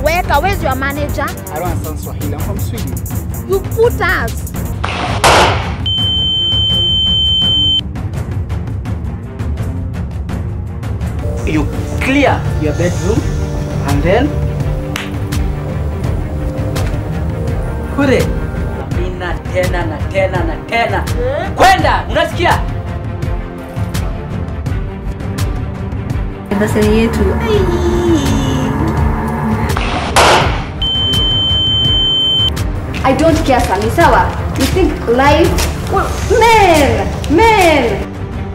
Weka, where's your manager? I don't understand Swahili. I'm from Sweden. You put us. You clear your bedroom and then kule ina tena na tena na tena kwenda, unasikia? Anniversary yetu. I don't care Sami, sawa? You think life well, men, men.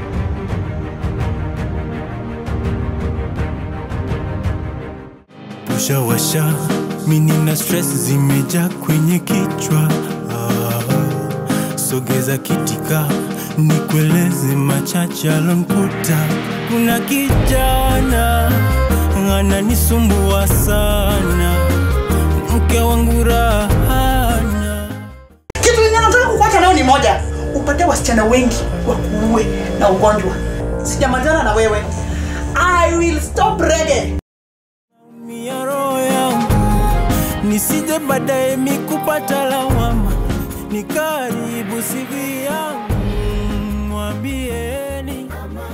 Ushawasha, mimi na stress zimejaa kwenye kichwa. Ah, sogeza kitika, nikueleze machache alonkuta. Kuna kijana ananisumbua sana, mke wangu rahana. kitu yenye nataka kukuacha nayo ni moja upate wasichana wengi wakuue na ugonjwa sijamalizana na wewe i will stop reggae Mia roho yangu nisije baadaye mikupata lawama, ni karibu sivi yangu mwambieni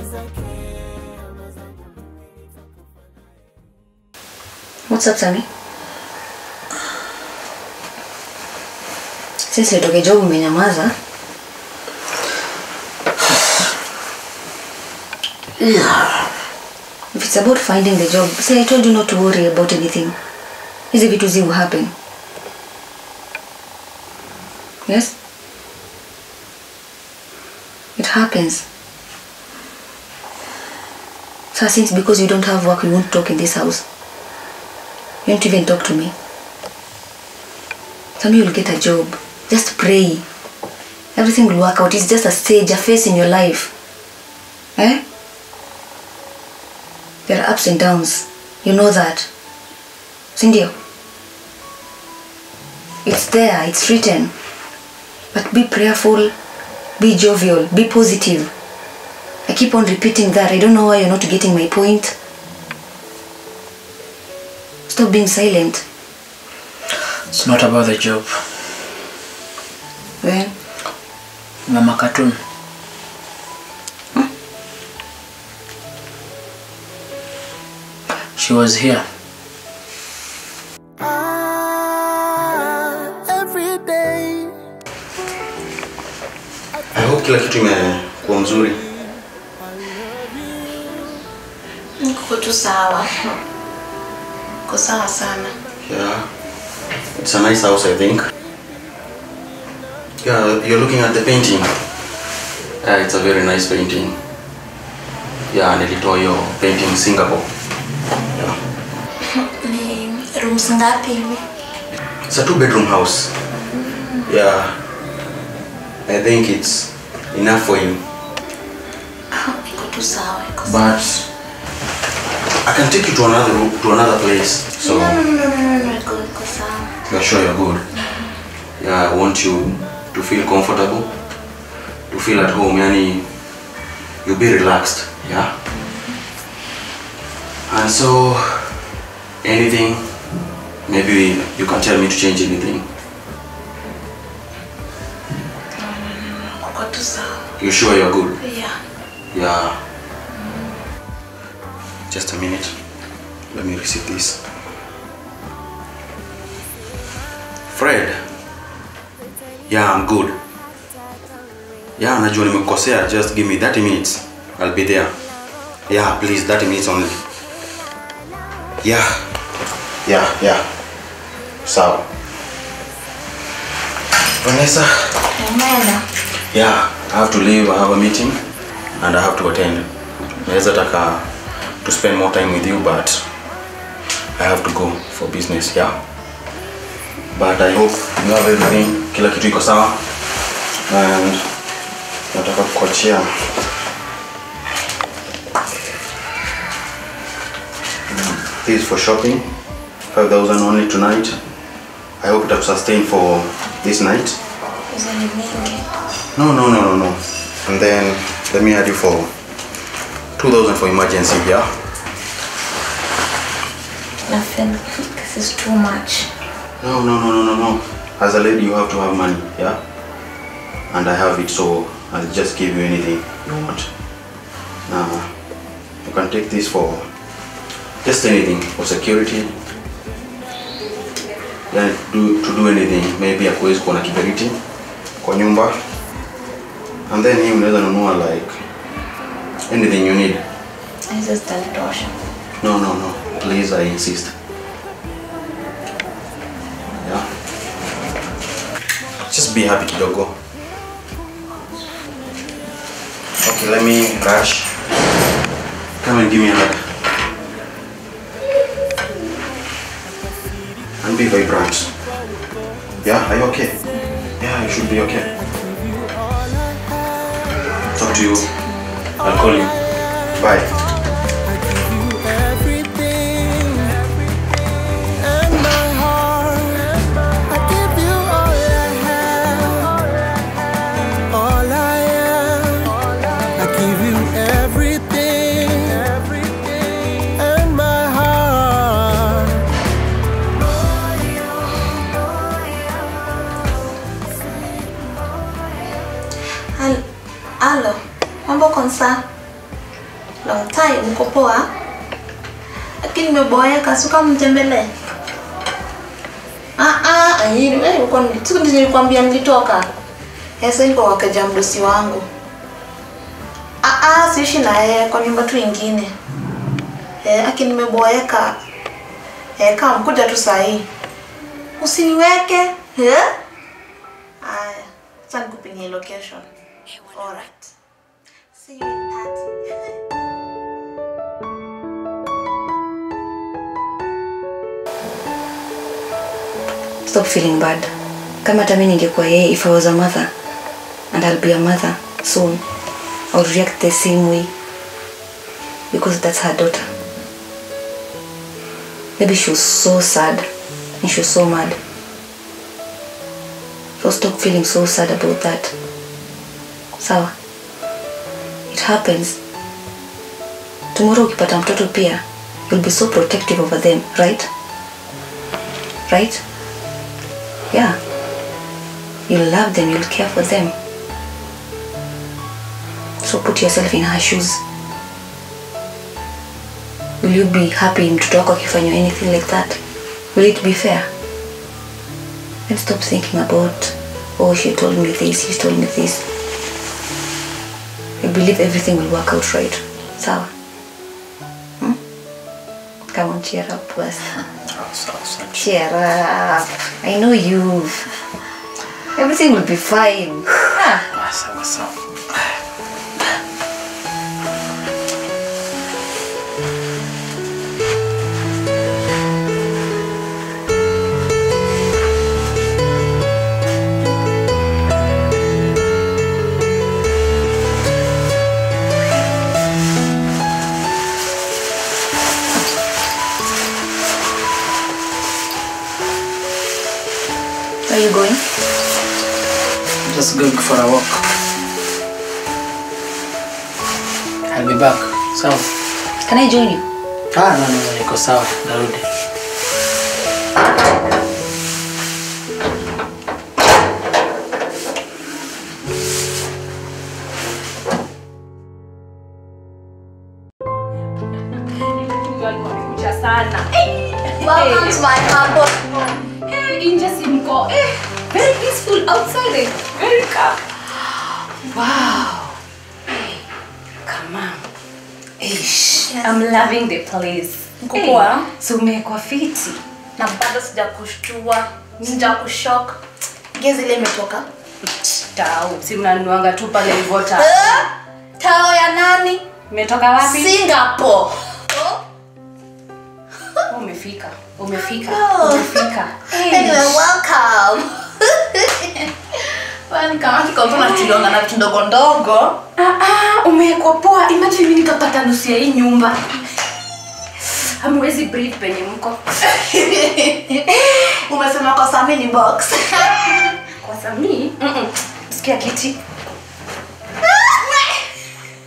What's up Sami? Since nitoke job umenyamaza. If it's about finding the job, say I told you not to worry about anything. Hizi vitu zi will happen. Yes? It happens. So since because you don't have work, you won't talk in this house. You won't even talk to me. Some you'll get a job. Just pray. Everything will work out. It's just a stage, a phase in your life. Eh? There are ups and downs. You know that. Sindio? It's there, it's written. But be prayerful, be jovial, be positive. I keep on repeating that. I don't know why you're not getting my point. Stop being silent. It's not about the job. Well, Mama Cartoon. She was here. I hope kila kitu imekuwa mzuri. Niko tu sawa. Niko sawa sana. Yeah. It's a nice house, I think. Yeah, you're looking at the painting. Yeah, it's a very nice painting. Yeah, nilitoa hiyo painting Singapore. Yeah. Ni rooms ngapi hivi? It's a two bedroom house. Yeah. I think it's enough for you. Niko tu sawa. Niko sawa. But I can take you to another room, to another place. So No, no, no, no, no, no, niko niko sawa. you're sure you're good. Yeah, I want you to feel comfortable, to feel at home. Yani, you'll be relaxed. Yeah. And so, anything, maybe you can tell me to change anything. Niko tu sawa. You sure you're good? Yeah. Yeah. Just a minute. Let me receive this. Fred. Yeah, I'm good. Yeah, najua nimekukosea. Just give me 30 minutes. I'll be there. Yeah, please, 30 minutes only. Yeah. Yeah, yeah. Sawa. Vanessa. Umeenda? Yeah, I have to leave. I have a meeting and I have to attend. Naweza taka to spend more time with you but I have to go for business, yeah. But I hope you have everything. Kila kitu iko sawa. And nataka kukuachia This is for shopping. 5000 only tonight. I hope it will sustain for this night. Hizo ni mingi. No, no, no, no, no. And then let me add you for 2000 for emergency, yeah? Napenda. This is too much. No, no, no, no, no, no. As a lady, you have to have money, yeah? And I have it, so I'll just give you anything you want. Now, you can take this for just anything, for security. Yani, do, to do anything, maybe akuwezi kuwa na kiberiti kwa nyumba. And then hii unaweza nunua like anything you need. Hizi zitanitosha. No, no, no. Please, I insist. Yeah. Just be happy kidogo. Okay, let me rush. Come and give me a hug. And be vibrant. Yeah, are you okay? Yeah, you should be okay. Talk to you. I'll call you. Bye. everything and my heart. I give you all I have, all I am. I give you everything, and my heart. Hal- Halo, mambo konsa? Long time, uko poa? Lakini nimeboeka, suka mtembelee. Ah ah, ayini, wewe uko siku ndizo nilikwambia nilitoka. Sasa niko wakaja mdosi wangu. Ah ah, siishi na yeye kwa nyumba tu ingine. Eh, lakini nimeboeka. Eh, kama mkuja tu saa hii. Usiniweke. Eh? Aya, sasa nikupigie location. Alright. See you in 30. Stop feeling bad. Kama hata mimi ningekuwa yeye, if I was a mother and I'll be a mother soon, I would react the same way because that's her daughter. Maybe she was so sad and she was so mad. So stop feeling so sad about that. Sawa? It happens. Tomorrow ukipata mtoto pia, you'll be so protective over them, right? Right? Yeah. You'll love them, you'll care for them. So put yourself in her shoes. Will you be happy mtoto wako akifanywa anything like that? Will it be fair? Then stop thinking about, oh, she told me this, he told me this. I believe everything will work out right. Sawa? Hmm? Come on, cheer up, Wes. Cheer up. I know you. Everything will be fine. Ah. Sawa sawa. Where are you going? Just going for a walk. I'll be back. Sawa. Can I join you? Ah, no, no, no, niko sawa. Narudi. Wamekuja sana. Welcome to my humble Hey, nje simko. Eh, very peaceful outside. eh, Very calm. Wow. Hey, come on. Ish, I'm loving the place. Mko poa? so umekuwa fiti. na bado sija kushtua sija kushok gezi ile imetoka Tau, si mnanuanga tu pale hivyo ta. Eh, tao ya nani Umetoka wapi? singapore Oh, Umefika. Umefika. Oh. Umefika. anyway welcome Kwani kama kikopo na tulionga na vitu ndogo ndogo Ah, ah, umewekwa poa. Imagine mimi nikapata nusu ya hii nyumba. Hamwezi breathe penye mko. umesema kwa samini box Kwa Sami, mm -mm. sikia kiti.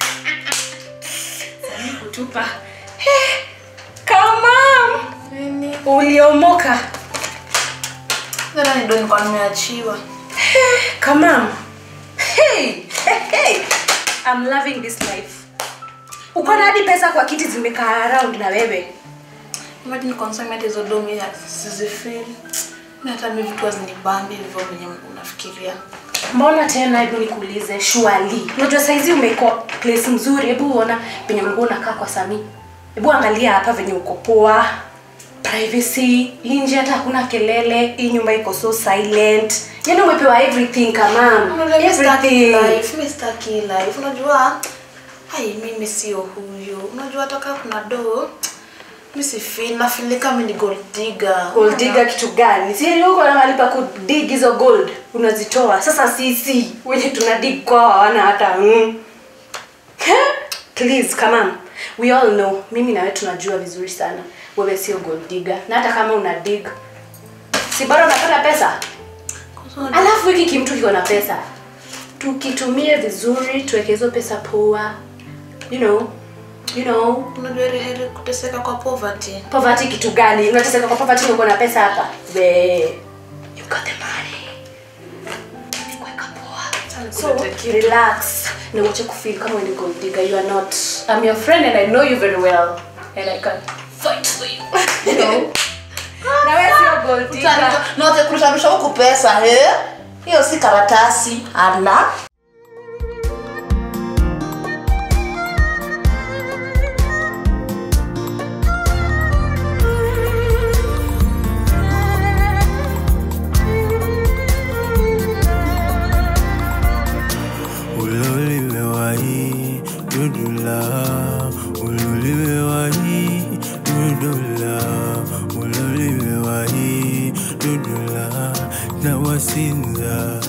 Sami kutupa. Eh, Come on. Nini? uliomoka Hata ni ndo nilikuwa nimeachiwa. kamam hey, hey, hey. I'm loving this life uko na hadi pesa kwa kiti zimekaa around na wewe Imagine consignment hizo domi ya sizifeel. Mimi hata mimi vitu hazinibambi hivyo venye unafikiria. mbona tena hebu nikuulize shwali unajua saizi umeko place mzuri hebu uona penye ulikuwa unakaa kwa sami hebu angalia hapa venye uko poa privacy hii nje hata hakuna kelele hii nyumba iko so silent yani umepewa everything kamam Unajua sitaki everything life, mimi sitaki life. Unajua hai mimi sio huyo. Unajua hata kama kuna do mimi si feel na feel kama mimi ni gold digger. gold digger kitu gani si huko na mahali pa kudig hizo gold unazitoa sasa sisi wenye tuna dig kwao hawana hata mm. please come on we all know mimi na wewe tunajua vizuri sana wewe sio gold digger na hata kama una dig si bado unapata pesa alafu hiki kimtu kiko na pesa tukitumie vizuri tuweke hizo pesa poa you know you know Unajua ile heri kuteseka kwa poverty. poverty kitu gani unateseka kwa poverty na uko na pesa hapa we you got the money kuweka poa so relax na uache kufeel kama wewe ni gold digger you are not i'm your friend and i know you very well and i can fight for you you know na wewe sio gold digger Note kurusharusha huku pesa eh? Hiyo si karatasi. Ala. Uloliwe wahi dudula Uloliwe wahi dudula Uloliwe wahi dudula Na wasinza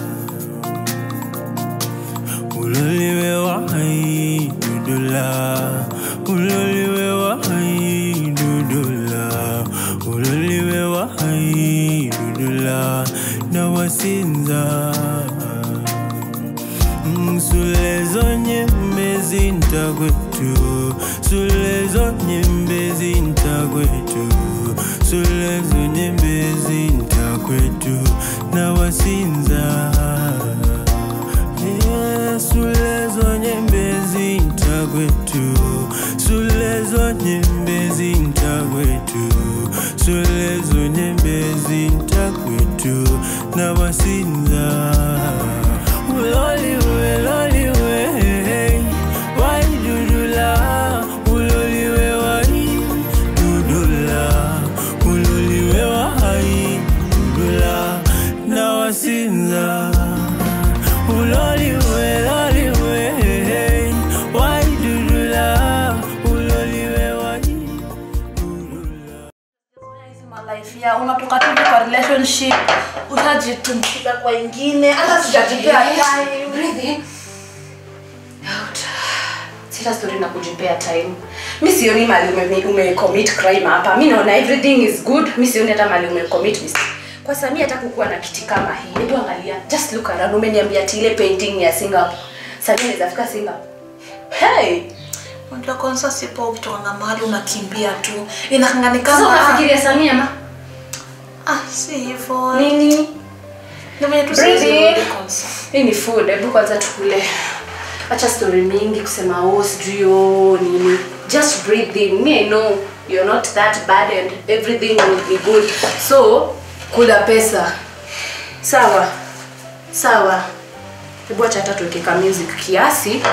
Uloliwe wahi dudula Uloliwe wahi dudula Uloliwe wahi dudula Na wasinza Sulezo nyembezi ntakwetu Sulezo nyembezi ntakwetu Sulezo nyembezi ntakwetu Na wasinza Yeah, Sulezo nyembezi ntakwetu Sulezo nyembezi ntakwetu Sulezo nyembezi ntakwetu Na wasinza Uloliwe, loliwe, wai dudula, uloliwe wai dudula, uloliwe wai dudula, na wasinza. Uloliwe, loliwe, wai dudula, uloliwe wai dudula. life ya unatoka tu kwa relationship utajitumbukiza kwa ingine hata sijajipea time breathe in out sita story na kujipea time mi sioni mali ume, ume commit crime hapa mi naona everything is good mi sioni hata mali ume commit mistake kwa sami hata kukuwa na kiti kama hii hebu angalia just look around umeniambia ati ile painting ya singapore sami anaweza fika singapore hey unajua kwanza sipo ukitoka mahali unakimbia tu inakangani sasa kama unafikiria sami ama ah si hivyo nini ndio mwenye tu Breathe siwezi in. rudi kwanza hii ni food hebu kwanza tukule acha story mingi kusema oh sijui oh nini just breathe in me i know you're not that bad and everything will be good so kula pesa sawa sawa hebu acha hata tuweke ka music kiasi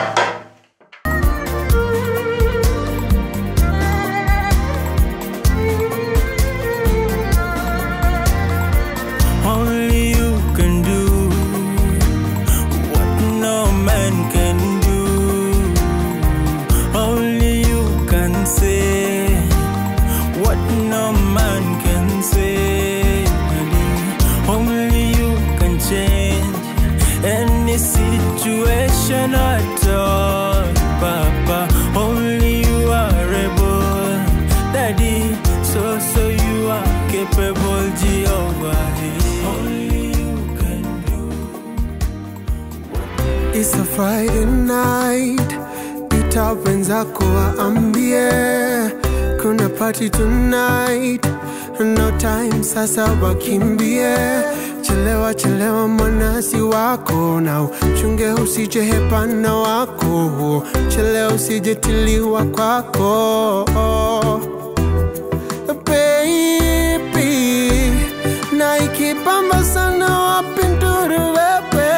Only you can do what no man can do. Only you can say what no man can say. Only you can change any situation at all, Papa. Only you are able, Daddy. So, so you are capable, Jehovah. Only you can do. It's a Friday night, ita wenzako waambie kuna party tonight, no time sasa wakimbie chelewa chelewa mwanasi wako na uchunge usije hepana wako chelewa usijetiliwa kwako baby na ikipamba sana wapinduru wewe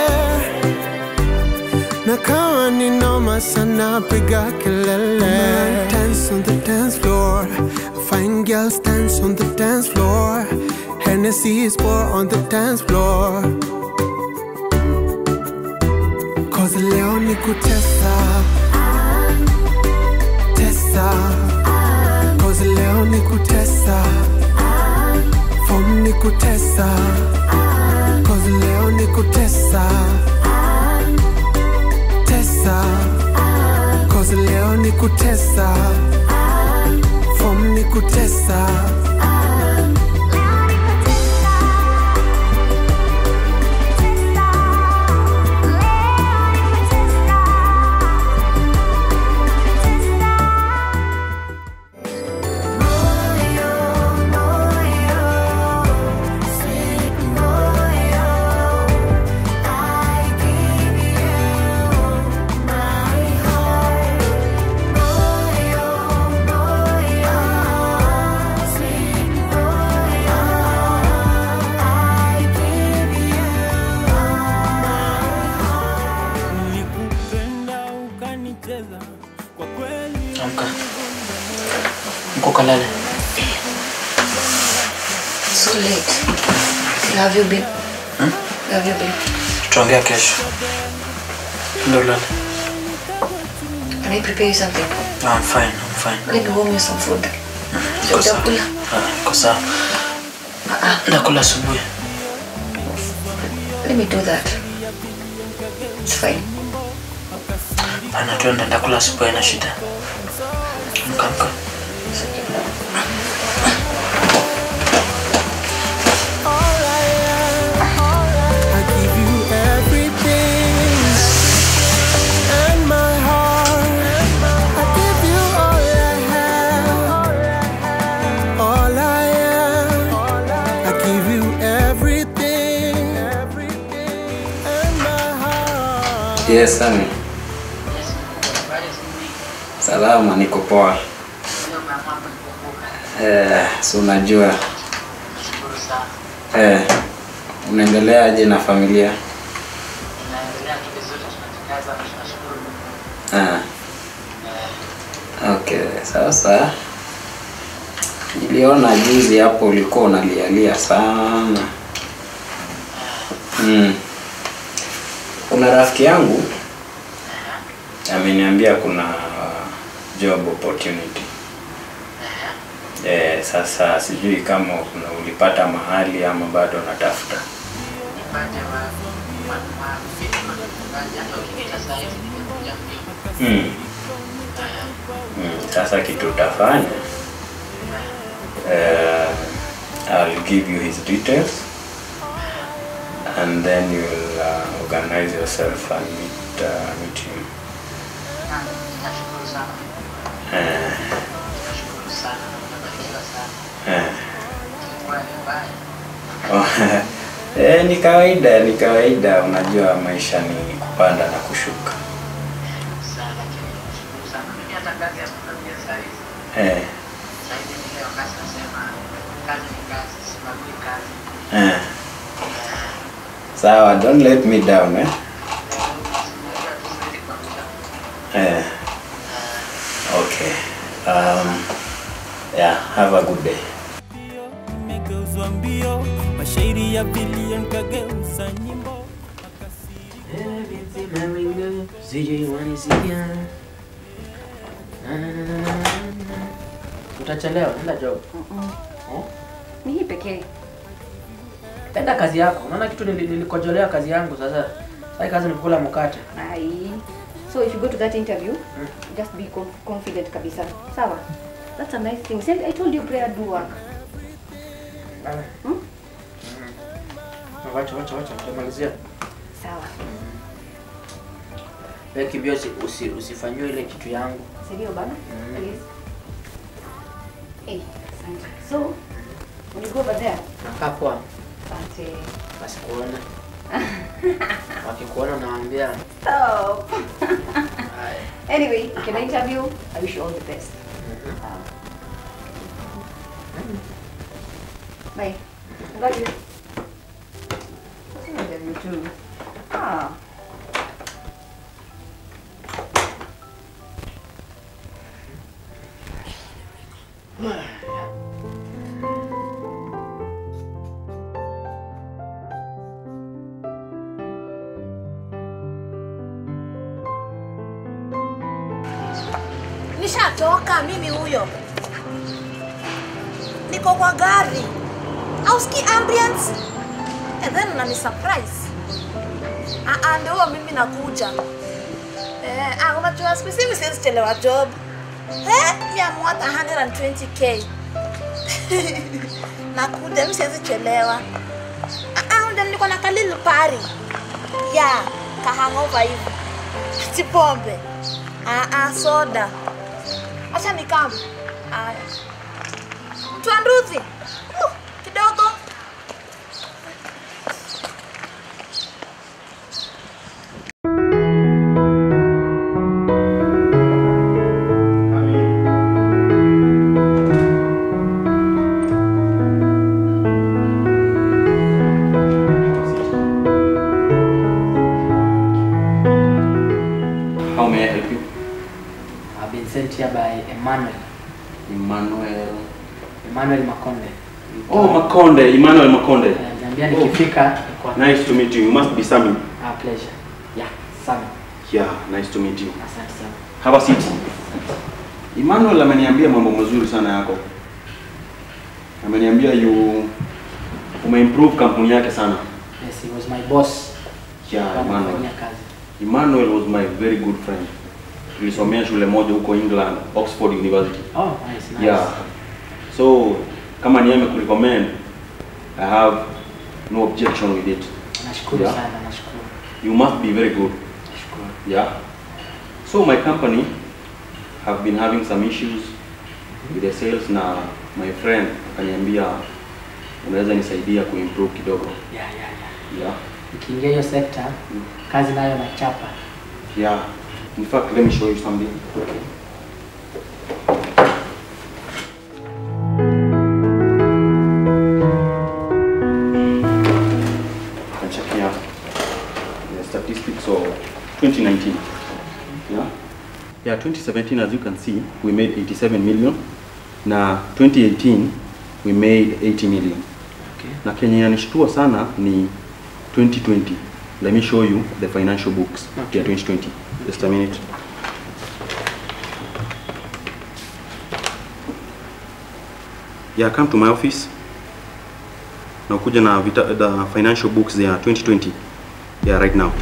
na kama ni noma sana piga kelele dance on the dance floor fine girls dance on the dance floor Hennessy is pour on the dance floor Cause leo ni kutesa Tesa Cause leo ni kutesa Form ni kutesa Cause leo ni kutesa Tesa Cause leo ni kutesa Form ni kutesa Nilikupenda ukanicheza kwa kweli Amka. Mko kalale. So late. Where have you been? Where have you been? Tutaongea kesho. Ndio lale. Can I prepare you something? No, I'm fine. I'm fine. Let me warm you some food. Niko sawa. Utakula? Ah, Niko sawa. Nakula asubuhi. Let me do that. It's fine. Pana twende ndakula asubuhi haina shida. Amka amka. I give you everything and my heart. I give you all I have, all I am. I give you everything and my heart. Yes, Sami. Salama, niko poa. Eh, si unajua. Eh, unaendeleaje na familia? Ah. Okay, sasa niliona juzi hapo ulikuwa unalialia sana. Mm. Kuna rafiki yangu ameniambia kuna job opportunity. Eh, sasa sijui kama kuna ulipata mahali ama bado unatafuta. Mm. Mm. Sasa kitu utafanya uh, I'll give you his details and then you'll uh, organize yourself and meet, uh, meet him. Eh, eh. Oh, eh, ni kawaida, ni kawaida. Unajua maisha ni kupanda na kushuka. Eh, eh. Sawa, don't let me down eh? Eh. Okay. Um, yeah, have a good day. imegeuzwa mbio mashairi ya bilion kageuza nyimbo Utachelewa, enda job. Eh? Ni hii pekee. Enda kazi yako. Unaona kitu nili- nilikojolea kazi yangu sasa. Sasa kazi ni kukula mkate. Ai. So if you go to that interview, just be conf- confident kabisa. Sawa? That's a nice thing. See, I told you prayer do work. Hmm? Wacha wacha wacha tutamalizia. Sawa. Wewe kimbia usi, usi, usifanyiwe ile kitu yangu. Sindio bana? Please. Eh, asante. So, When you go over there. Nakaa poa. Asante. Wasikuona. Wakikuona nawaambia Stop. anyway, can I interview? I wish you all the best. Um, Bye. I love you. I love you too. Ah. Nishatoka mimi huyo, niko kwa gari, auski ambience and then unani surprise. Ah, ah, ndio huyo mimi nakuja. Eh, ah, unajua specific siwezi chelewa job. Eh, mimi am worth 120k. nakuja, mimi siwezi chelewa. Ah, ah, ndio niko na kalil pari. Ya, kahangova hivi. Si pombe. Ah, ah, soda. Acha nikam. Aya. Mtu wa nduthi. Uh, kidogo. How may I help you? I've been sent here by Emmanuel. Emmanuel. Emmanuel Makonde. Oh, Makonde, Emmanuel Makonde. Niambia nikifika niko Nice to meet you. You must be Sami. Ah, pleasure. Yeah, Sami. Yeah, nice to meet you. Asante sana. Have a seat. Emmanuel ameniambia mambo mazuri sana yako. Ameniambia you umeimprove kampuni yake sana. Yes, he was my boss. Yeah, Kama Emmanuel. nafanyia kazi. Emmanuel was my very good friend. Tulisomea shule moja huko England, Oxford University. Oh, nice, nice. Yeah. So kama ni yeye amekurecommend, I have no objection with it. Nashukuru Yeah. sana, nashukuru. You must be very good. Nashukuru. Yeah. So my company have been having some issues with the sales na my friend akaniambia unaweza nisaidia kuimprove kidogo. Yeah, yeah, yeah. Yeah. Nikiingia hiyo sekta, kazi nayo nachapa. Yeah. In fact, let me show you something. I'm checking out the statistics of 2019. Yeah. Yeah, 2017, as you can see, we made 87 million. Na 2018, we made 80 million. Okay. Na kenye inanishtua sana ni 2020. Let me show you the financial books Okay. ya 2020. Just a minute. Yeah, come to my office. Na ukuja na vita, the financial books ya 2020. Yeah, right now.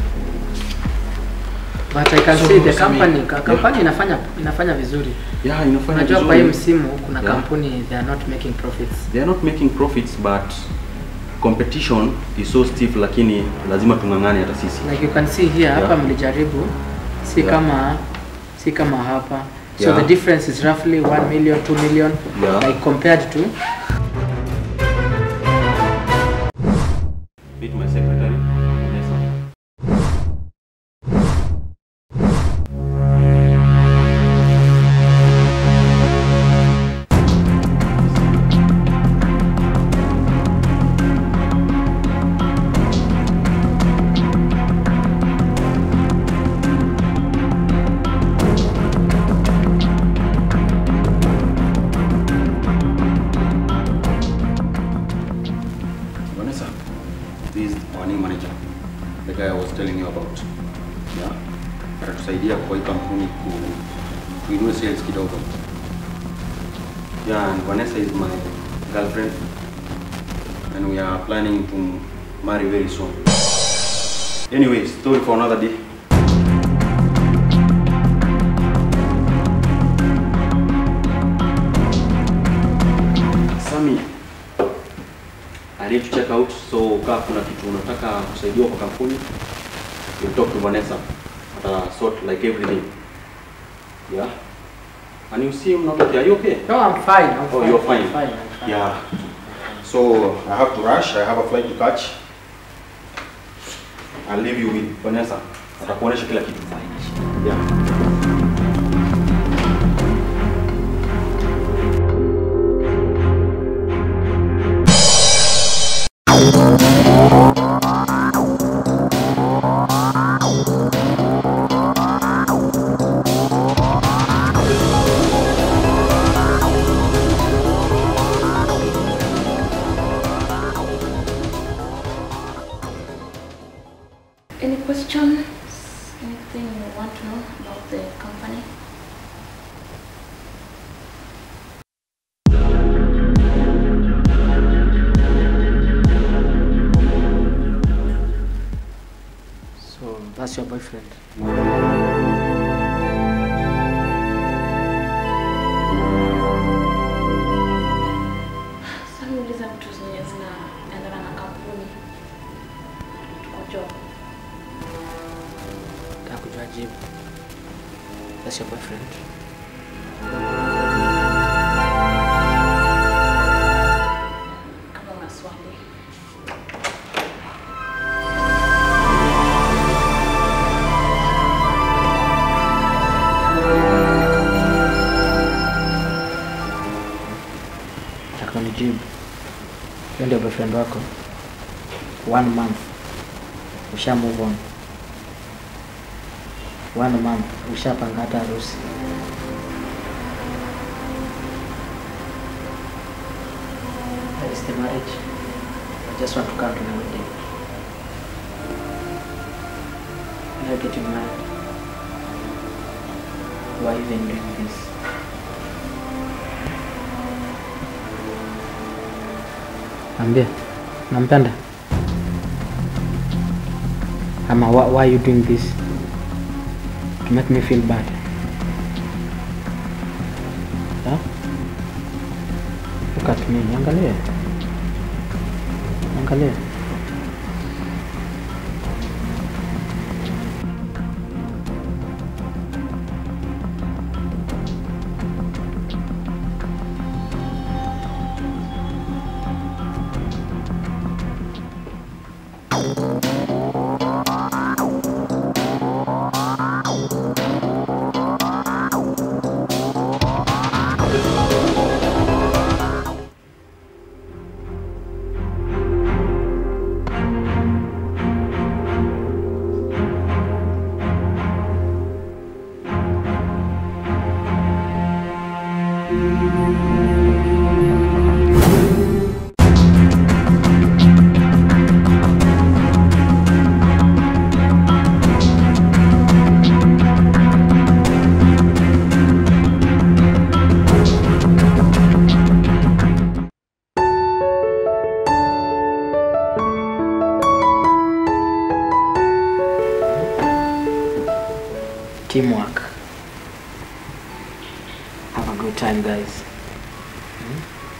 But I can So, see the Sami, company, ka- yeah. company inafanya inafanya vizuri. Yeah, inafanya Unajua vizuri. kwa hii msimu kuna Yeah. kampuni they are not making profits. They are not making profits but competition is so stiff lakini lazima tung'ang'ane hata sisi. Like you can see here hapa Yeah. mlijaribu si Yeah. kama si kama hapa. So Yeah. the difference is roughly 1 million, 2 million Yeah. like compared to Meet my secretary. Vanessa. Vanessa, this is our new manager, the guy I was telling you about. Yeah, atatusaidia kwa hii kampuni ku kuinua sales kidogo. Yeah, and Vanessa is my girlfriend, and we are planning to marry very soon. Anyway, story for another day. Sami, I need to check out. So kama kuna kitu unataka kusaidiwa kwa kampuni, you talk to Vanessa. Ata sort like everything. Yeah. And you see him not okay. Are you okay? No, I'm fine. I'm Oh, fine. you're fine. I'm fine. I'm fine. Yeah. So I have to rush. I have a flight to catch. I'll leave you with Vanessa. Atakuonesha kila kitu. Yeah. Any questions? Anything you want to know about the company? So that's your boyfriend. Sasa niuliza vitu zenye zinaendana na kampuni. Tuko job. Nataka kujua jibu. That's your boyfriend. Kama una swali. Nataka unijibu. Hiyo ndio boyfriend wako. One month. Usha move on. One month. Ushapanga hata harusi. That is the marriage. I just want to come to my wedding. When I get you married. Why even doing this? Ambia, nampenda ama why, why are you doing this to make me feel bad huh? look at me angalia angalia teamwork. Have a good time, guys. Hmm?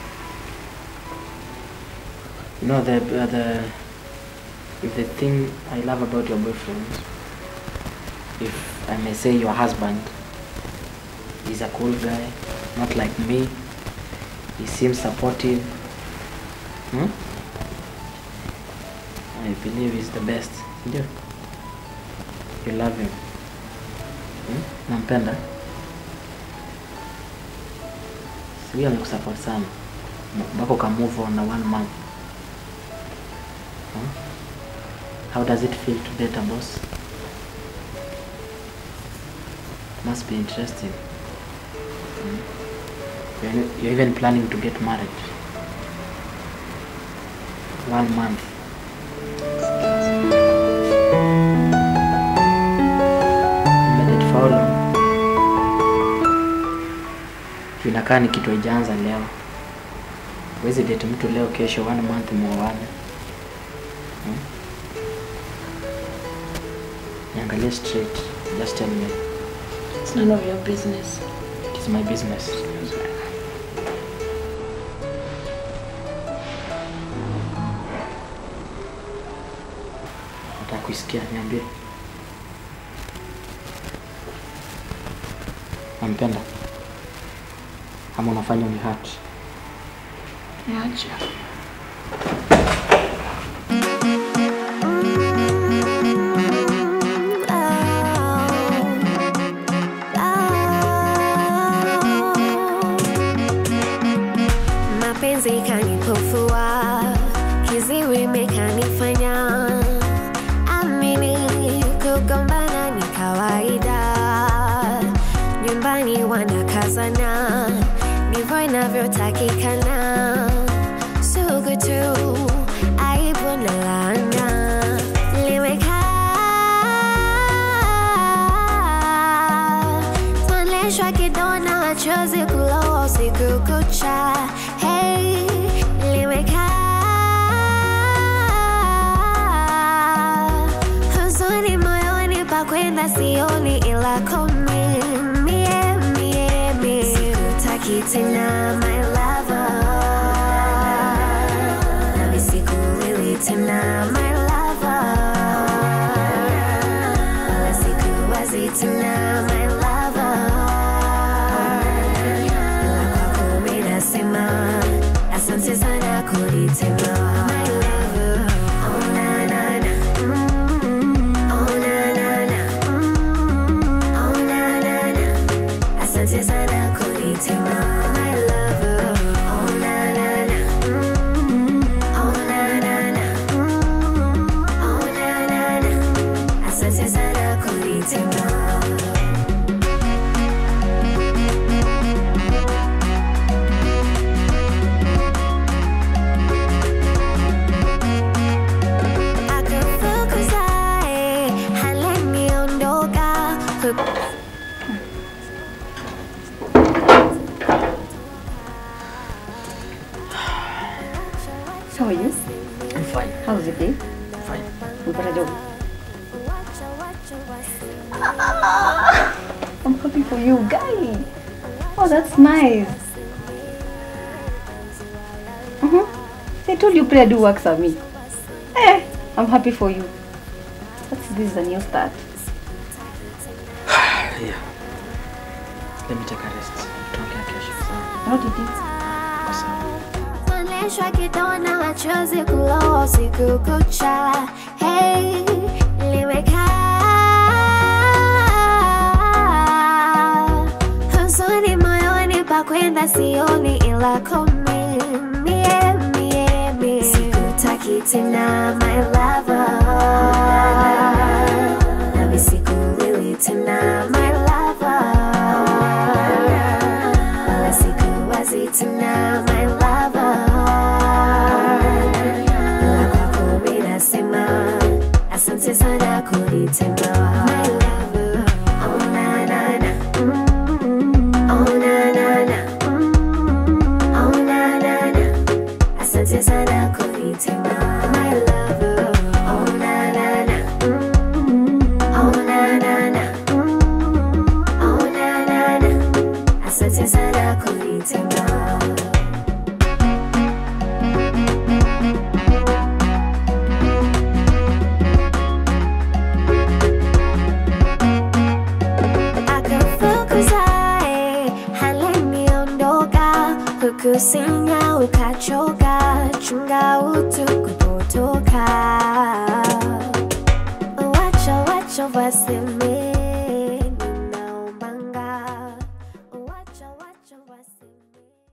You know the uh, the if the thing I love about your boyfriend, if I may say your husband, is a cool guy, not like me. He seems supportive. Hmm? I believe he's the best. Ndio. You love him. Hmm? Nampenda. Sijui amekusupport sana mpaka uka move on na one month. Hmm? How does it feel to date a boss? Must be interesting. Hmm? You're, you're even planning to get married. One month. Made it for how long? Inakaa ni kitu haijaanza leo. Huwezi date mtu leo, kesho one month muoane. Hmm? Niangalie straight. Just tell me. It's none of your business. It is my business. Nataka kuisikia, niambie. Nampenda ama unafanya uni hurt? Niache. mapenzi kanipofua kiziwi mekanifanya amini kugombana ni kawaida nyumbani wanakazana ndivyo inavyotakikana sugu tu aibu na laana limekaa tuonyeshwa kidona machozi kuloa usiku kucha hey, limekaa huzuni moyoni pa kwenda sioni ila komi mie mie mie sikutaki tena my lover nami sikuwili tena my lover wala sikuwazi tena my lover ila kwako mi nasema asante sana kunitema my lover oh na na na mm, oh na na na mm, oh na na na asante sana kunitema my lover oh na na na mm, oh na na na mm, oh na na na asante sana kunitema akafukuzae haleniondoka How are you? I'm fine. How was your day? Fine. Umepata job? I'm happy for you, guy. Oh, that's nice. Mm-hmm. I told you prayer do works for me. Eh, I'm happy for you. That's, this is a new start. Yeah. Let me take a rest. Tuongea kesho. Sawa. How did you? Tuonyeshwa kidona machozi kuloa usiku kucha hey, limekaa huzuni moyoni pa kwenda sioni ila komi mie mie mie sikutaki tena my lover nami sikuwili tena my lover wala sikuwazi tena my lover ila kwako mi nasema asante sana kunitema my lover oh na na na mm, oh na na na mm, oh na na na asante sana kunitema my lover oh na na na mm, oh na na na mm, oh na na na asante sana kunitema akafukuzae haleniondoka hukusinya ukachoka chunga utu kupotoka wacho wacho wasema